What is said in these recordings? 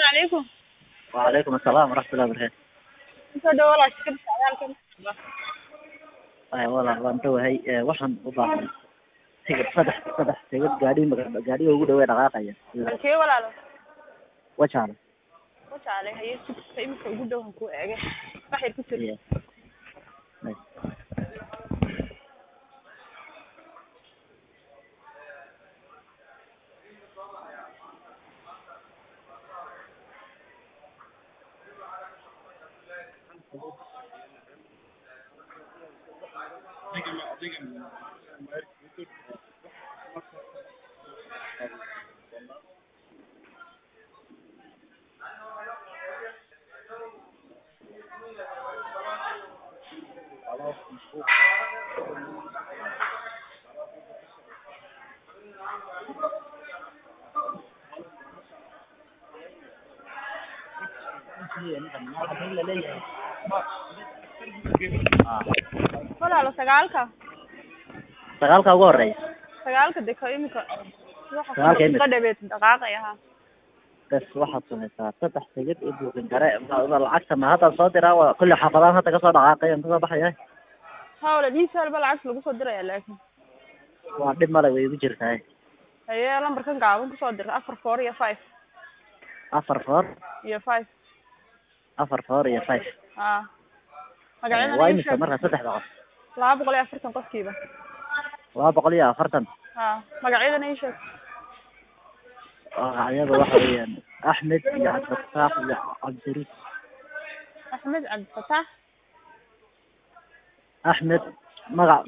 calaykum وعليكم السلام ورحمة الله وبركاته kusoo dhawo walaal shirkadda socdaalka Ay, walaal waan dhawahay Ee, waxaan u baahnay tigidh saddex saddex tigidh gaadhi maga- gaadhiga ugu dhawee dhaqaaqaya halkee walaalo wajaale wajaale haye sugta imika ugu dhow han kuu eege wax yar ku jir Iya. Ay. Ah, walaalo sagaalka sagaalka ugu horeeya sagaalka deko imika Sagaalka imika. dhabeed dhaqaaqaya ha bes waxaad samaysaa saddex tigidh i buukin kare ma- ma- lacagta ma hadda soo diraa waa kulli xaafadaan hadda kasoo dhaqaaqayan kasoo baxaya ha walaal ii saalba lacagta lagu soo diraya laakin waa dhib male way igu jirtaa haye lambarkan gaaban kusoo dir afar four iyo five afar four iyo five afar four iyo five ha waa magacyadana ii imisa sheeg marka saddexda qof laba boqol iyo afartan qofkiiba laba boqol iyo afartan ha magacyadana ii sheeg magacyada waxa weeyaan axmed iyo cabdifataax iyo cabdiriis axmed cabdifataax axmed magac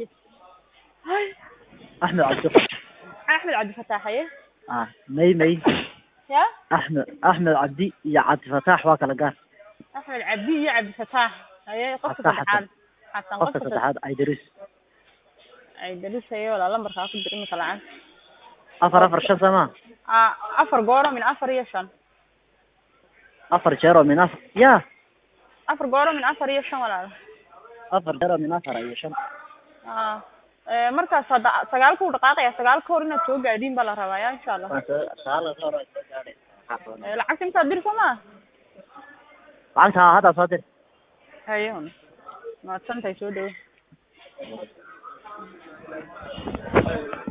axmed cabdifataax axmed cabdifataax haye ah may may ya axmed axmed cabdi iyo cabdifataax waa kala gaar axmed cabdi iyo cabdifataax haye qofka Xasan, saddexaad xasan qofka saddexaad idris ay daris haye walaa lambarkaa ku dir imika lacag afar afar shan sama a afar gooro min afar iyo shan afar jeer oo min afar ya afar gooro min afar iyo shan walaal afar jeer oo min afar iyo shan a ee, markaas hadda sagaalka u dhaqaaqaya sagaalka hor inaad soo gaadhiin baa la rabaa ya insha allah Waa soo- sagaal ka hor waa soo gaadhay. Ee, lacagta intaad dir soo maa lacagta haa, hadda soo dir haye hun mahadsantahay soo dhawo